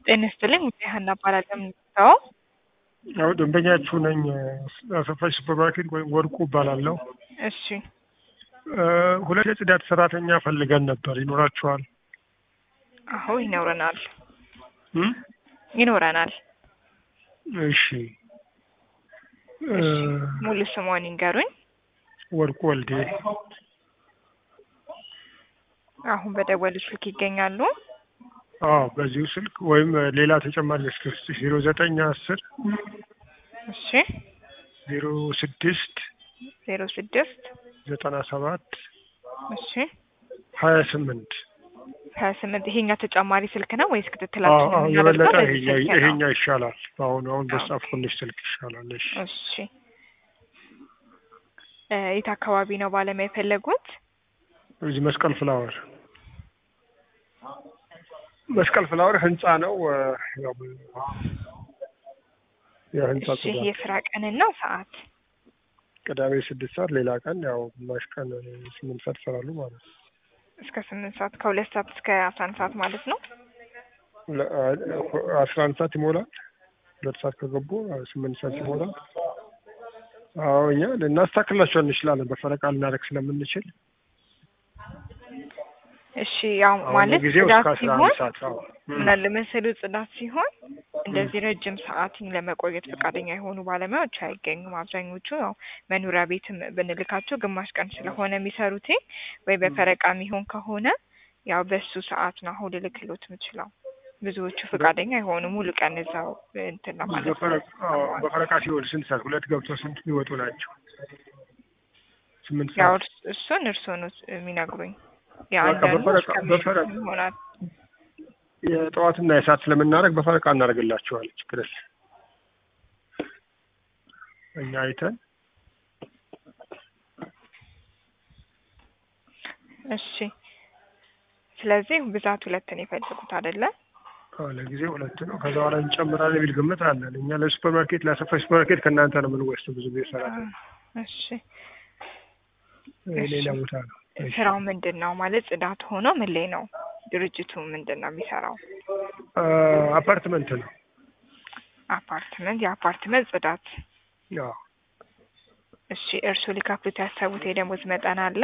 ጤና ይስጥልኝ ሀና እባላለሁ የምንጠራው ያው ደንበኛችሁ ነኝ። አሰፋሽ ሱፐርማርኬት ወይም ወርቁ እባላለሁ። እሺ እ ሁለት የጽዳት ሰራተኛ ፈልገን ነበር። ይኖራችኋል? አዎ ይኖረናል እም? ይኖረናል እሺ እ ሙሉ ስሟን ይንገሩኝ ወርቁ ወልዴ አሁን በደወሉ ስልክ ይገኛሉ አዎ በዚሁ ስልክ ወይም ሌላ ተጨማሪ ስክስት ዜሮ ዘጠኝ አስር እሺ ዜሮ ስድስት ዜሮ ስድስት ዘጠና ሰባት እሺ ሀያ ስምንት ሀያ ስምንት ይሄኛው ተጨማሪ ስልክ ነው ወይስ አዎ ክትትላችን አዎ የምናደርገው የበለጠ በዚህ ይሄኛ- ስልክ ነው? ይሄኛው ይሻላል። አሁን አሁን አዎ። በጻፍኩልሽ ስልክ ይሻላል። እሺ እሺ እ የት አካባቢ ነው ባለሙያ የፈለጉት? እዚህ መስቀል ፍላወር መስቀል ፍላወር ህንጻ ነው። እ ያው የህንጻ እሺ ጽዳት የስራ ቀንና ሰዓት ቅዳሜ ስድስት ሰዓት ሌላ ቀን ያው ግማሽ ቀን ስምንት ሰዓት ይሰራሉ ማለት ነው። እስከ ስምንት ሰዓት ከሁለት ሰዓት እስከ አስራ አንድ ሰዓት ማለት ነው። ለ- አስራ አንድ ሰዓት ይሞላል። ሁለት ሰዓት ከገቡ ስምንት ሰዓት ይሞላል። አዎ እኛ ልናስተካክላቸው እንችላለን በፈረቃ ልናደርግ ስለምንችል እሺ ያው አሁን ማለት ጊዜው ጽዳት እስከ አስራ ሲሆን አንድ ሰዓት አዎ እም። ምን አለ መሰሉ ጽዳት ሲሆን እንደዚህ ረጅም ሰዓት ለመቆየት ፈቃደኛ የሆኑ ባለሙያዎች አይገኙም። አብዛኞቹ ያው መኖሪያ ቤትም ብንልካቸው ግማሽ ቀን ስለሆነ የሚሰሩት ወይ በፈረቃ የሚሆን ከሆነ ያው በሱ ሰዓት ነው አሁን ልልክሎት የምችለው። ብዙዎቹ ፈቃደኛ የሆኑ ሙሉ ቀን እዛው እንትን ለማለት ነው። በፈረቃ አዎ፣ በፈረቃ ሲሆን ስንት ሰዓት ሁለት ገብቶ ስንት የሚወጡ ናቸው? ስምንት ያው ሰዓት እርስ- እሱን እርስዎ ነው የሚነግሩኝ። በቃ የአንዳንዱ በፈረቃ እስከ በፈረቃ ምሽት ይሆናል። የጠዋትና የሰዓት ስለምናደርግ በፈረቃ እናደርግላቸዋለን። ችግር የለም። እኛ አይተን እሺ ስለዚህ ብዛት ሁለት ነው የፈለጉት አይደለ? አዎ፣ ለጊዜው ሁለት ነው። ከዛ በኋላ እንጨምራለን የሚል ግምት አለን። እኛ ለሱፐር ማርኬት ለአሰፋ ሱፐር ማርኬት ከእናንተ ነው የምንወስደው ብዙ ጊዜ ሰራተኛ እሺ ሌላ ቦታ ነው። እሺ። ስራው ምንድን ነው ማለት ጽዳት ሆኖ ምን ላይ ነው ድርጅቱ ምንድን ነው የሚሰራው? አ፣ አፓርትመንት ነው። አፓርትመንት የአፓርትመንት ጽዳት። አዎ እሺ እርስዎ ሊከፍሉት ያሰቡት የደሞዝ መጠን አለ?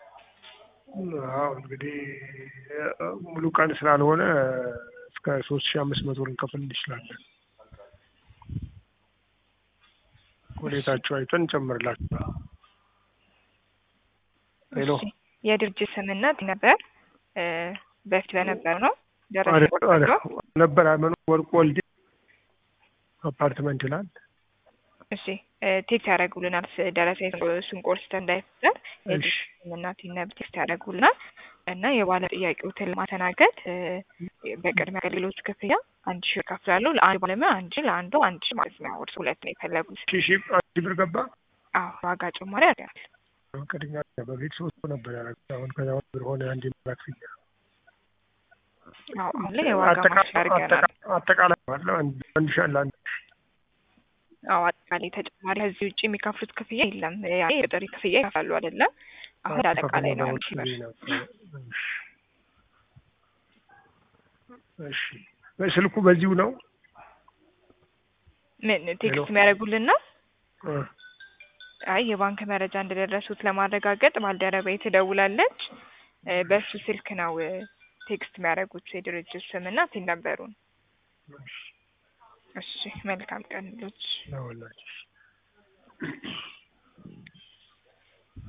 አዎ እንግዲህ እ፣ ሙሉ ቀን ስላልሆነ እስከ ሶስት ሺህ አምስት መቶ ልንከፍል እንችላለን። ሁኔታቸው አይተን እንጨምርላቸው። ሄሎ እሺ የድርጅት ስምና ነበር እ፣ በፊት በነበረው ነው ደረሰ አረ- ቆርጦ አረ፣ ነበር መኖ ወርቅ ወልዴ አፓርትመንት ይላል። እሺ እ፣ ቴክስት ያደርጉልናል ስ- ደረሰ እሱን ቆርስተን እንዳይፈጠር እሺ እና ቲነብ ቴክስት ያደርጉልናል እና የባለ ጥያቄዎትን ለማስተናገድ እ፣ በቅድሚያ አገልግሎት ክፍያ አንድ ሺህ ይከፍላሉ። ለአንድ ባለሙያ አንድ ሺህ ለአንዱ አንድ ሺህ ማለት ነው። እርስ ሁለት ነው የፈለጉት። ሺህ ሺህ አንድ ብር ገባ። አዎ ዋጋ ጭማሪ ያደርጋል። ቅድሚያ በፊት ሶስት ሰው ነበር ያደረጉት። አሁን ከዛ ብር ሆነ አንድ ብር ክፍያ አዎ አሁን ላይ የዋጋ ማሻሻያ አድርገናል። አጠቃላይ ባለው አንድ አንድ ሺህ አለ አንድ ሺህ አዎ አጠቃላይ ተጨማሪ ከዚህ ውጭ የሚከፍሉት ክፍያ የለም። ያኔ የጥሪ ክፍያ ይከፍላሉ አይደለም። አሁን አጠቃላይ ነው አንድ ሺህ ብር። እሺ ስልኩ በዚሁ ነው። ምን ቴክስት ሄሎ። የሚያደርጉልን ነው? እ፣ አይ የባንክ መረጃ እንደደረሱት ለማረጋገጥ ባልደረባዬ ትደውላለች። እ፣ በሱ ስልክ ነው እ፣ ቴክስት የሚያደርጉት የድርጅት ስምና ቲን ነበሩን። እሺ መልካም ቀን ልጆች። ነው ወላሂ።